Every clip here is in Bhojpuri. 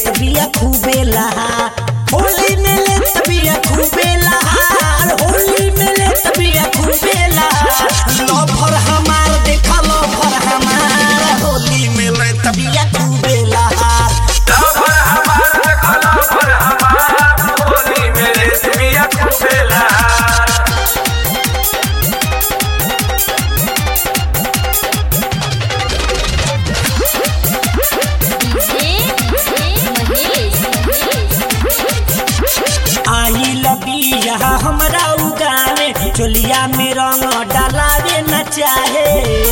तबिया खूबे लहा होली में ले तबिया खूबे लहा होली में ले तबिया खूबे लहा लफर हमार देखा लफर हमार होली में ले तबिया खूबे लहा लवर हमार देखो लवर हमार होली मेरे तबिया खुबेला आई लबिया हमरा उगाने चोलिया में रंग डालावे न चाहे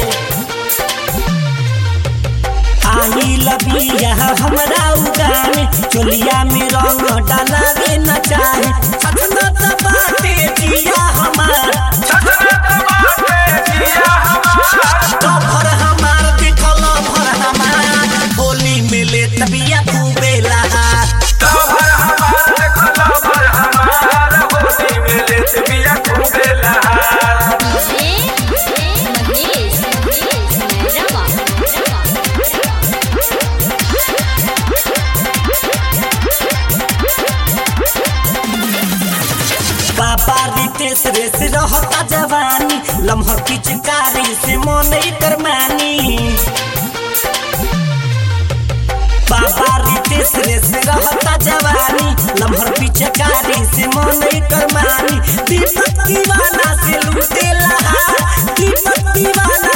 आई लबिया हमरा उगाने चोलिया में रंग डालावे न चाहे सतना बाटे जिया हमार छछना तबाटे जिया हमार लफर हमार देखल लफर हमार होली में ले तबिया खूबे लहा लवर हमार देखो लवर हमार होली मेरे तबिया खुबेला बाबा रितेश रेस रहता जवानी लम्हा पिचकारी से मन कर मानी बाबा रितेश रेस रहता जवानी लम्हर पिचकारी से मन कर मानी दीपक दीवाना से लूटे लहा दीपक दीवाना